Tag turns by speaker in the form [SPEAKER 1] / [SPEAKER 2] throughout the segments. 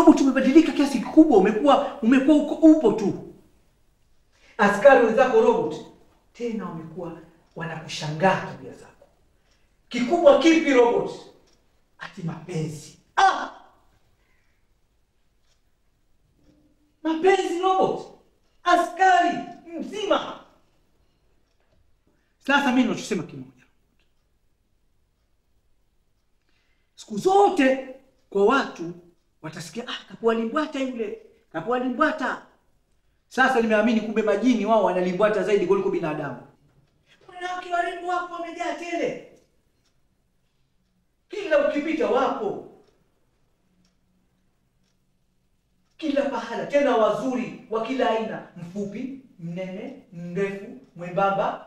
[SPEAKER 1] robot umebadilika kiasi kikubwa, umekuwa umekuwa uko upo tu. Askari wenzako robot tena wamekuwa wanakushangaa tabia zako. Kikubwa kipi robot? Ati mapenzi. Ah! Mapenzi robot, askari mzima. Sasa mimi ninachosema kimoja, siku zote kwa watu watasikia ah, kapua limbwata yule, kapua limbwata. Sasa nimeamini kumbe majini wao wanalimbwata zaidi kuliko binadamu. Wanawake warembo wapo wamejaa tele, kila ukipita wapo kila pahala, tena wazuri wa kila aina, mfupi, mnene, mrefu, mwembamba.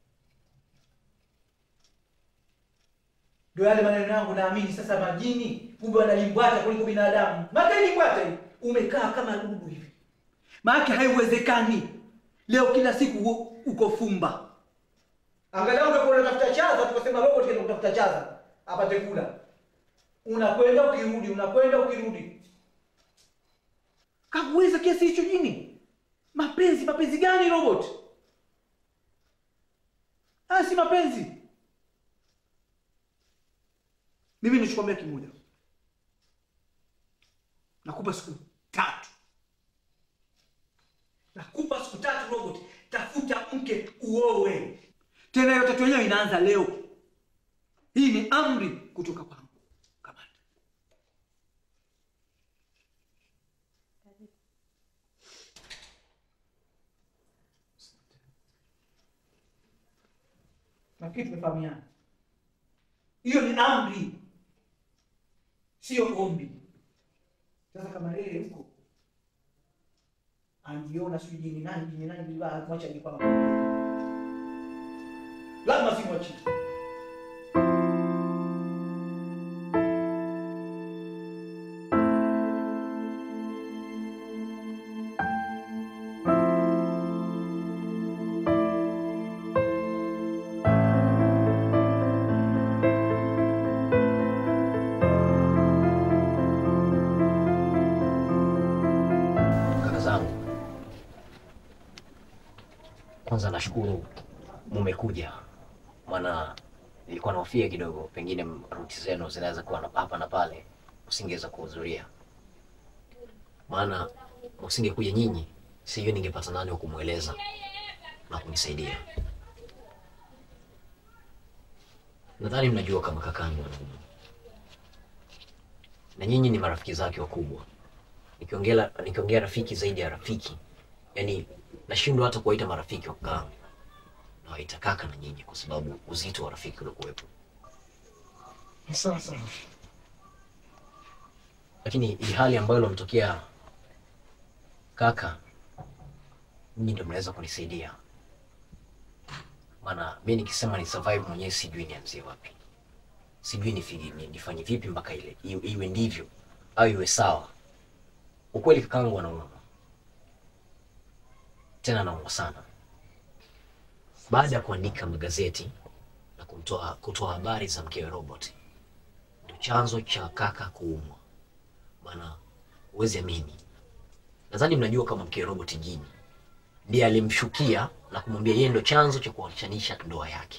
[SPEAKER 1] Ndio yale maneno yangu, naamini sasa majini kumbe wanalimbwata kuliko binadamu. Maana limbwata hii umekaa kama dudu hivi, maana haiwezekani leo kila siku u- uko fumba. Angalau ungekuwa unatafuta chaza, tukasema robot kenda kutafuta chaza apate kula, unakwenda ukirudi, unakwenda ukirudi kakuweza kiasi hicho jini? Mapenzi, mapenzi gani robot? Ah, si mapenzi. Mimi nichokwambia kimoja, nakupa siku tatu, nakupa siku tatu robot, tafuta mke uowe. Tena hiyo tatu yenyewe inaanza leo. Hii ni amri kutoka kwangu kamanda. Nafikiri tumefahamiana. Hiyo ni amri, sio ombi. Sasa kama yeye huko anajiona sijui jini nani jini nani bila mwacha ni kwamba lazima simwachi.
[SPEAKER 2] Kaka zangu, kwanza nashukuru mumekuja, maana nilikuwa nahofia kidogo, pengine ruti zenu zinaweza kuwa na hapa na pale, usingeweza kuhudhuria. Maana msingekuja nyinyi, sijui ningepata nani wa kumweleza na kunisaidia. Nadhani mnajua kama kakangu anaumwa na nyinyi ni marafiki zake wakubwa nikiongea nikiongea rafiki zaidi ya rafiki, yani nashindwa hata kuwaita marafiki wa kakaangu, nawaita kaka na nyinyi, kwa sababu uzito wa rafiki uliokuwepo.
[SPEAKER 3] Sawa sawa.
[SPEAKER 2] Lakini hii hali ambayo ilomtokea kaka, nyinyi ndio mnaweza kunisaidia, maana mi nikisema ni survive mwenyewe sijui nianzie wapi, sijui nifiki- ni- nifanye vipi mpaka ile iwe, iwe ndivyo au iwe sawa. Ukweli kakaangu anaumwa tena, anaumwa sana. Baada ya kuandika magazeti na kutoa kutoa habari za mkewe Robert, ndio chanzo cha kaka kuumwa. Maana huwezi amini, nadhani mnajua kama mkewe Robert Jini ndiye alimshukia na kumwambia yeye ndo chanzo cha kuachanisha ndoa yake,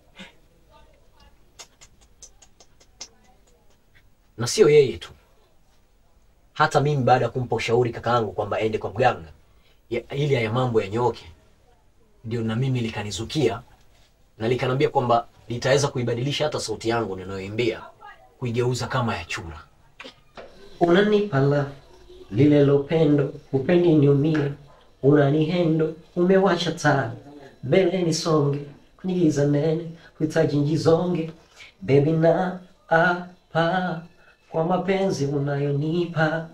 [SPEAKER 2] na sio yeye tu hata mimi baada ya kumpa ushauri kakaangu kwamba aende kwa mganga ya- ili haya mambo yanyooke, ndio na mimi likanizukia na likanambia kwamba litaweza kuibadilisha hata sauti yangu ninayoimbia kuigeuza kama ya chura.
[SPEAKER 4] unanipa la lile lopendo upendi niumie unanihendo umewacha taa mbele nisonge kwenye giza nene huhitaji njizonge bebi na apa kwa mapenzi unayonipa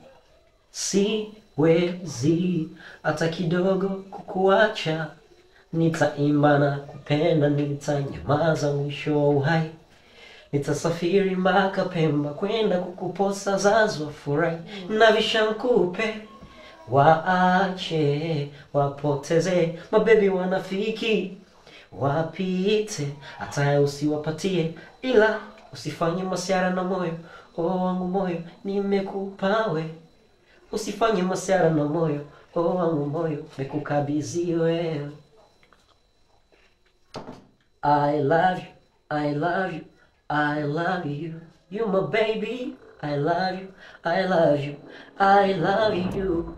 [SPEAKER 4] siwezi hata kidogo kukuacha nitaimba na kupenda nitanyamaza mwisho wa uhai nitasafiri mpaka Pemba kwenda kukuposa zazwa furahi na vishankupe waache wapoteze mabebi wanafiki wapite hata usiwapatie ila usifanye masiara na moyo o wangu moyo nimekupawe usifanye masiara na moyo oh, wangu moyo mekukabidhi wewe. I love you, I love you, I love you. You my baby. I love you, I love you, I love you.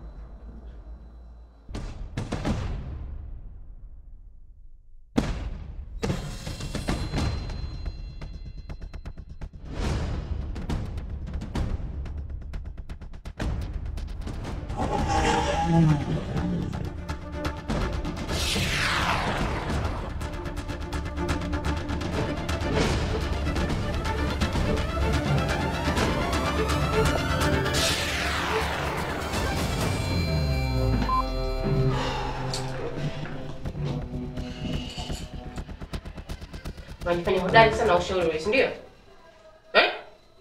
[SPEAKER 5] Unajifanya hodari sana ushauri wewe, si ndio? Eh?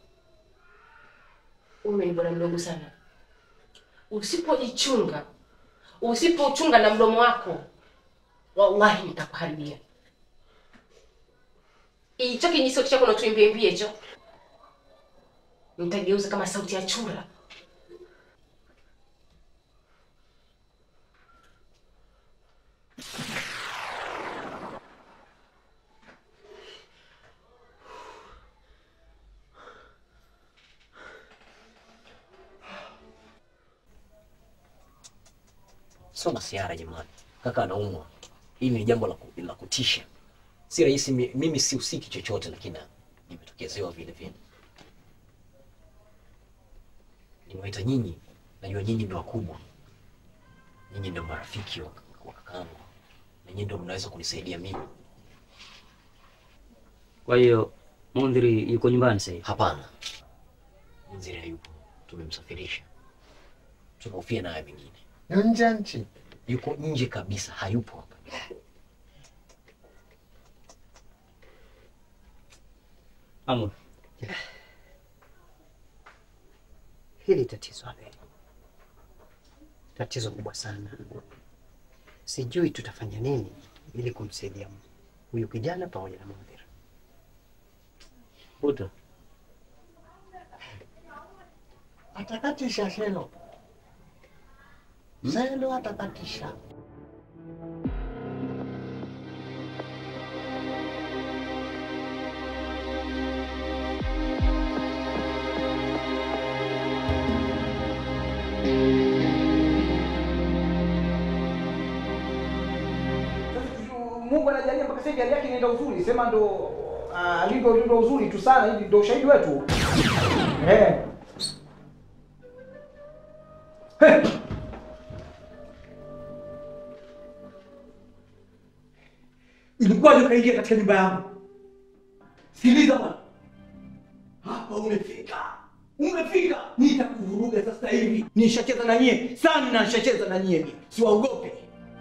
[SPEAKER 5] Wewe ni bwana mdogo sana. Usipojichunga, usipochunga na mdomo wako, wallahi nitakuharibia. Hicho kijisauti chako natuimbiembie hicho, nitageuza kama sauti ya chura.
[SPEAKER 2] Sio masiara jamani, kaka anaumwa. Hili ni jambo la, ku, la kutisha. Si rahisi, mi- mimi sihusiki chochote, lakini nimetokezewa vile vile. Nimewaita nyinyi, najua nyinyi ndio wakubwa, nyinyi ndio marafiki wa, wa kakangu, na nyinyi ndio mnaweza kunisaidia mimi.
[SPEAKER 6] Kwa hiyo Mundhiri yuko nyumbani sasa hivi.
[SPEAKER 2] Hapana, Mzee hayupo, tumemsafirisha, tunahofia naye mengine.
[SPEAKER 3] Ni nje ya nchi.
[SPEAKER 2] Yuko nje kabisa, hayupo hapa.
[SPEAKER 6] Amur,
[SPEAKER 7] Hili tatizo Abel, tatizo kubwa sana. Sijui tutafanya nini ili kumsaidia huyu kijana pamoja na Mudhir.
[SPEAKER 6] Buta,
[SPEAKER 3] Atakatisha Selo. Selo atakatisha.
[SPEAKER 1] Mungu anajalia mpaka sasa hivi hali yake inaenda uzuri, sema ndo ah, alivyo alivyo uzuri tu sana hivi, ndo ushahidi wetu eh. Hey! Ilikuwaje ukaingia katika nyumba yangu? Sikiliza bwana, hapa umefika, umefika, nitakuvuruga sasa hivi. Nishacheza na nyie sana, nishacheza na nyie, siwaogope.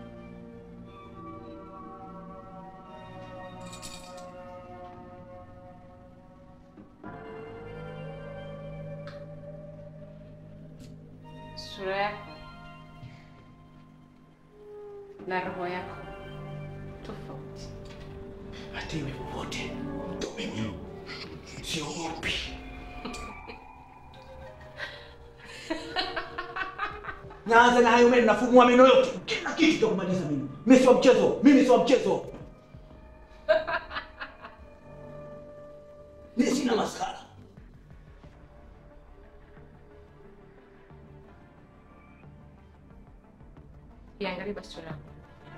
[SPEAKER 5] Sura yako na roho yako tofauti.
[SPEAKER 1] hata iwe popote, ndo mimi siogopi. Naanza na hayo meno, nafumua meno yote, kila kitu kitakumaliza mimi. Mimi sio mchezo, mimi sio mchezo. Mimi sina maskara.
[SPEAKER 5] Iangalie basi sura yako.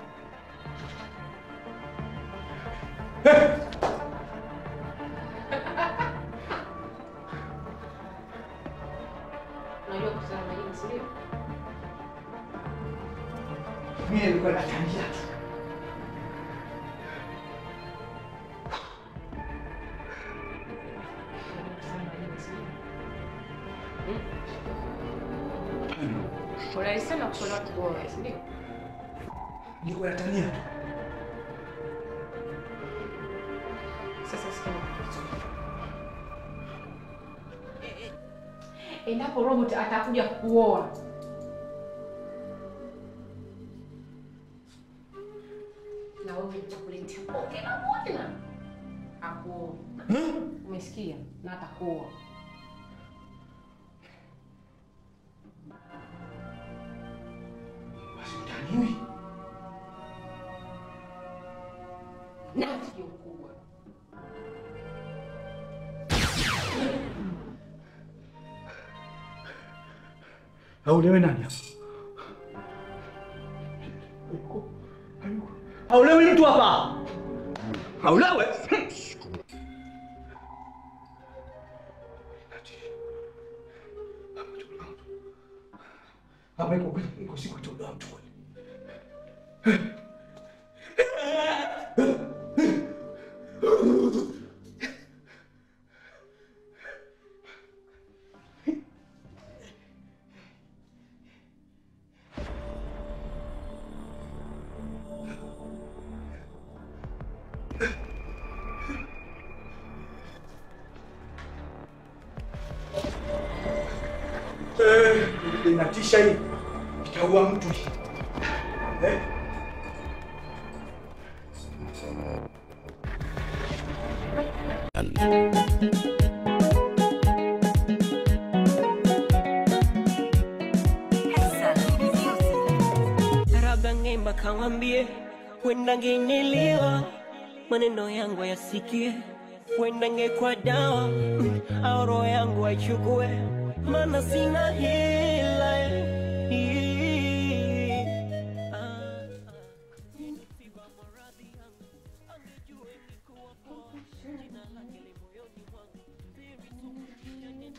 [SPEAKER 5] Unajua kusema majini, si ndio?
[SPEAKER 1] Mimi nilikuwa natania tu.
[SPEAKER 5] Unajua kusema majini, si ndio? Hmm? Unalisema kushauri watu kuoa, si ndio?
[SPEAKER 1] Nilikuwa natania tu.
[SPEAKER 5] Sasa sikia nikwambie. Endapo robot atakuja kuoa na wewe nitakuletea bonge la bwana akuoa. Umesikia? Na atakuoa.
[SPEAKER 1] Basi utaniwi.
[SPEAKER 5] Nafiki mkubwa.
[SPEAKER 1] Aulewe nani hapa? Aulewe mtu hapa. Aulewe. Hapa iko kweli, iko siku itolewa mtu kweli. Eh, inatisha hii. Itaua mtu hii. Eh?
[SPEAKER 8] labda ngemba kawambie wenda ngenelewa maneno yangu yasikie wenda ngekwa dawa mm, au roho yangu aichukue mana sina hila Ii, ah, nimesiba maradhi yangu angejua ingekuwa poa jina lake li moyoni mwangu siri tu yani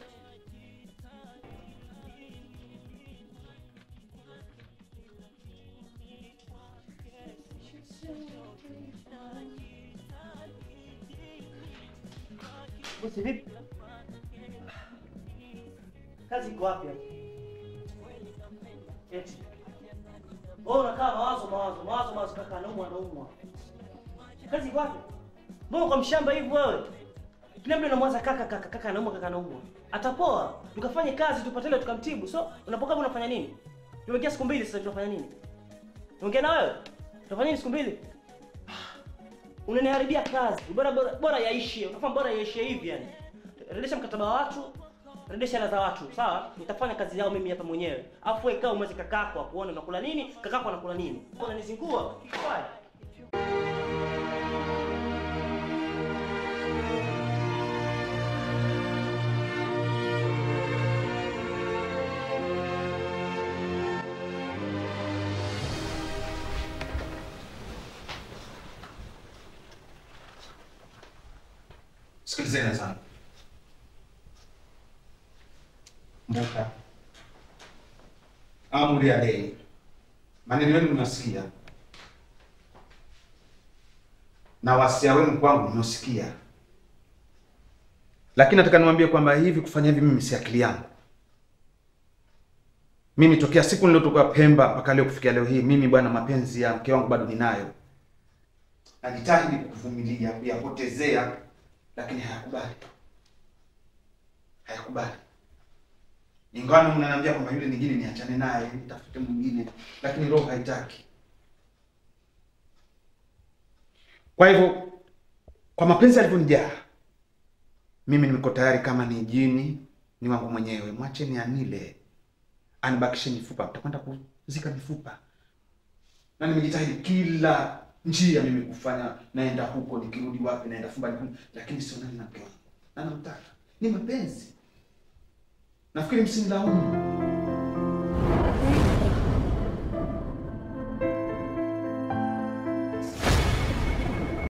[SPEAKER 4] Bosi vipi? Kazi iko wapi hapo? Eti. Wewe unakaa mawazo mawazo mawazo mawazo kaka anaumwa anaumwa. Kazi iko wapi? Mbona kwa mshamba hivi wewe? Kila mtu anamwaza kaka kaka kaka anaumwa kaka anaumwa. Atapoa. Tukafanye kazi tupate ile tukamtibu. So unapokaa unafanya nini? Tumeingia siku mbili sasa tunafanya nini? Ongea na wewe. Tunafanya nini siku mbili? Unaniharibia kazi. Bora bora bora yaishe. Unafahamu bora yaishe hivi yani. Rejesha mkataba wa watu, rejesha hela za watu, sawa? Nitafanya kazi yao mimi hapa mwenyewe. Alafu wewe kaa umweze kakako akuone unakula nini, kakako anakula nini. Unanizingua. Fine.
[SPEAKER 1] Sikilizeni sana. Mbuka. Amri ya deni. Maneno yenu mnasikia. Na wasia wenu kwangu mnasikia. Lakini nataka niwaambie kwamba hivi kufanya hivi mimi si akili yangu. Mimi tokea siku niliyotoka Pemba mpaka leo kufikia leo hii, mimi bwana, mapenzi ya mke wangu bado ninayo. Najitahidi kuvumilia, kuyapotezea, lakini hayakubali, hayakubali. Ingawa mnaniambia kwamba yule mwingine niachane naye, nitafute mwingine, lakini roho haitaki. Kwa hivyo, kwa mapenzi yalivyonijaa, mimi niko tayari, kama ni jini ni wangu mwenyewe, mwacheni anile, anibakishe mifupa, mtakwenda kuzika mifupa. Na nimejitahidi kila njia mimi kufanya, naenda huko, nikirudi wapi, naenda fumbani kuni, lakini sionani na mke wangu na namtaka. Ni mapenzi, nafikiri msinilaumu.